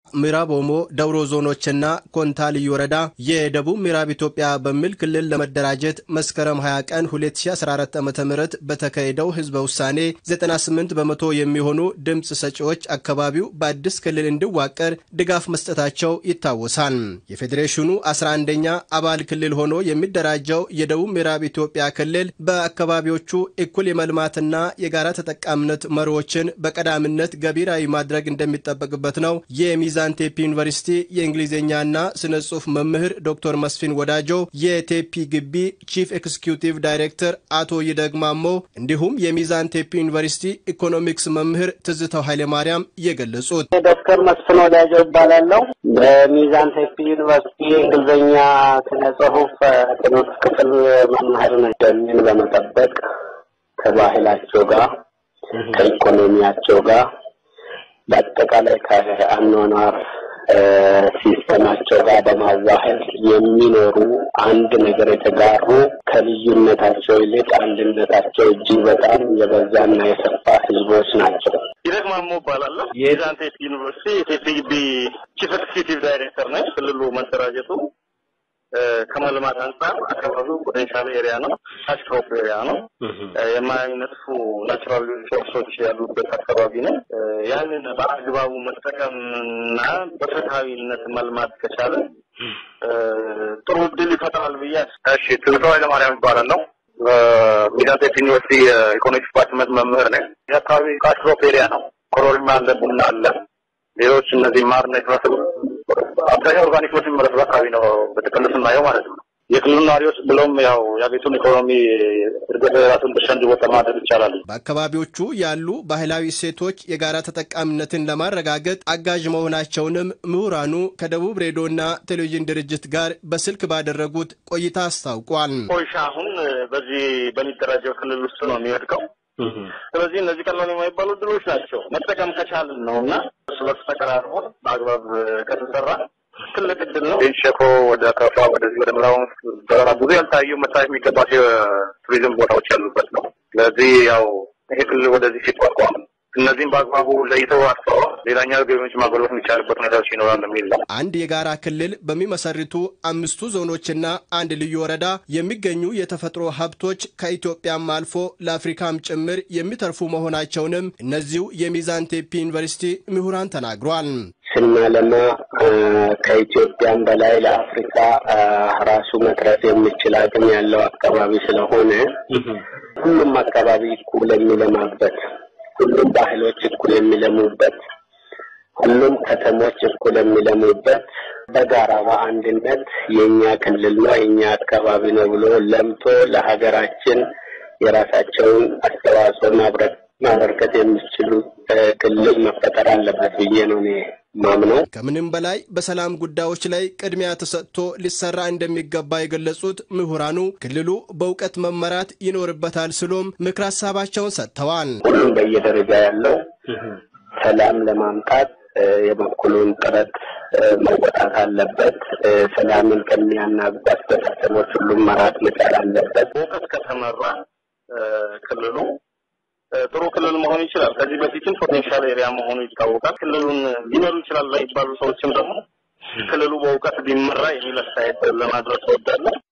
ምዕራብ ኦሞ ደውሮ ዞኖችና ኮንታ ልዩ ወረዳ የደቡብ ምዕራብ ኢትዮጵያ በሚል ክልል ለመደራጀት መስከረም 20 ቀን 2014 ዓ ም በተካሄደው ህዝበ ውሳኔ 98 በመቶ የሚሆኑ ድምፅ ሰጪዎች አካባቢው በአዲስ ክልል እንዲዋቀር ድጋፍ መስጠታቸው ይታወሳል። የፌዴሬሽኑ 11ኛ አባል ክልል ሆኖ የሚደራጀው የደቡብ ምዕራብ ኢትዮጵያ ክልል በአካባቢዎቹ እኩል የመልማትና የጋራ ተጠቃሚነት መሪዎችን በቀዳሚነት ገቢራዊ ማድረግ እንደሚጠበቅበት ነው የሚዛን ቴፒ ዩኒቨርሲቲ የእንግሊዝኛና ስነ ጽሁፍ መምህር ዶክተር መስፊን ወዳጆ፣ የቴፒ ግቢ ቺፍ ኤክስኪዩቲቭ ዳይሬክተር አቶ ይደግማሞ እንዲሁም የሚዛን ቴፒ ዩኒቨርሲቲ ኢኮኖሚክስ መምህር ትዝተው ኃይለማርያም የገለጹት ዶክተር መስፍን ወዳጆ ይባላለው። በሚዛን ቴፒ ዩኒቨርሲቲ የእንግሊዝኛ ስነ ጽሁፍ ትምህርት ክፍል መምህር ነኝ። ደንን በመጠበቅ ከባህላቸው ጋር ከኢኮኖሚያቸው ጋር በአጠቃላይ ከአኗኗር ሲስተማቸው ጋር በማዋህድ የሚኖሩ አንድ ነገር የተጋሩ ከልዩነታቸው ይልቅ አንድነታቸው እጅግ በጣም የበዛና የሰፋ ህዝቦች ናቸው። ይደግማሞ እባላለሁ። የሚዛን ቴፒ ዩኒቨርሲቲ የቴፒ ግቢ ቺፍ ኤክስኪዩቲቭ ዳይሬክተር ነኝ። ክልሉ መደራጀቱ ከመልማት አንጻር አካባቢው ፖቴንሻል ኤሪያ ነው። ታችክሮፕ ኤሪያ ነው። የማይነጥፉ ናቹራል ሪሶርሶች ያሉበት አካባቢ ነው። ያንን በአግባቡ መጠቀምና በፍትሀዊነት መልማት ከቻለ ጥሩ እድል ይፈጥራል ብዬ እሺ። ትዝታው ኃይለማርያም ይባላል ነው ሚዛን ቴፒ ዩኒቨርሲቲ የኢኮኖሚክስ ዲፓርትመንት መምህር ነኝ። የአካባቢ ታችክሮፕ ኤሪያ ነው። ኮሮሪማ አለ፣ ቡና አለ፣ ሌሎች እነዚህ ማርና የመሳሰሉ አብዛኛው ኦርጋኒክ ምርት የሚመረተው አካባቢ ነው በጥቅል ስናየው ማለት ነው። የክልሉ ነዋሪዎች ብሎም ያው የሀገሪቱን ኢኮኖሚ እድገት ራሱን ድርሻ እንዲወጣ ማድረግ ይቻላል። በአካባቢዎቹ ያሉ ባህላዊ እሴቶች የጋራ ተጠቃሚነትን ለማረጋገጥ አጋዥ መሆናቸውንም ምሁራኑ ከደቡብ ሬዲዮና ቴሌቪዥን ድርጅት ጋር በስልክ ባደረጉት ቆይታ አስታውቋል። ኮይሻ አሁን በዚህ በሚደራጀው ክልል ውስጥ ነው የሚወድቀው። ስለዚህ እነዚህ ቀላል የማይባሉ ድሎች ናቸው መጠቀም ከቻልን ነው እና እርስ በርስ ተቀራርቦ በአግባብ ከተሰራ ትልቅ እድል ነው። ሸኮ ወደ ከፋ ወደዚህ ወደ ምዕራብ ብዙ ያልታዩ መታየት የሚገባቸው የቱሪዝም ቦታዎች ያሉበት ነው። ስለዚህ ያው ይሄ ክልል ወደዚህ ሲቋቋም እነዚህም በአግባቡ ለይተው አስተዋ ሌላኛው ገቢዎች ማጎልበት የሚቻልበት ሁኔታዎች ይኖራል የሚል ነው። አንድ የጋራ ክልል በሚመሰርቱ አምስቱ ዞኖችና አንድ ልዩ ወረዳ የሚገኙ የተፈጥሮ ሀብቶች ከኢትዮጵያም አልፎ ለአፍሪካም ጭምር የሚተርፉ መሆናቸውንም እነዚሁ የሚዛን ቴፒ ዩኒቨርሲቲ ምሁራን ተናግሯል። ስናለማ ከኢትዮጵያም በላይ ለአፍሪካ ራሱ መትረፍ የሚችል አቅም ያለው አካባቢ ስለሆነ ሁሉም አካባቢ እኩል የሚለማበት ሁሉም ባህሎች እኩል የሚለሙበት ሁሉም ከተሞች እኩል የሚለሙበት በጋራ በአንድነት የእኛ ክልል ነው የእኛ አካባቢ ነው ብሎ ለምቶ ለሀገራችን የራሳቸውን አስተዋጽኦ ማበርከት የሚችሉ ክልል መፈጠር አለበት ብዬ ነው እኔ ማምነው። ከምንም በላይ በሰላም ጉዳዮች ላይ ቅድሚያ ተሰጥቶ ሊሰራ እንደሚገባ የገለጹት ምሁራኑ ክልሉ በእውቀት መመራት ይኖርበታል ሲሉም ምክር ሀሳባቸውን ሰጥተዋል። ሁሉም በየደረጃ ያለው ሰላም ለማምጣት የበኩሉን ጥረት መወጣት አለበት። ሰላምን ከሚያናጉ አስተሳሰቦች ሁሉም መራቅ መቻል አለበት። በእውቀት ከተመራ ክልሉ ጥሩ ክልል መሆን ይችላል። ከዚህ በፊትም ፖቴንሻል ኤሪያ መሆኑ ይታወቃል። ክልሉን ሊመሩ ይችላል ላይ ባሉ ሰዎችም ደግሞ ክልሉ በእውቀት ቢመራ የሚል አስተያየት ለማድረስ እወዳለሁ።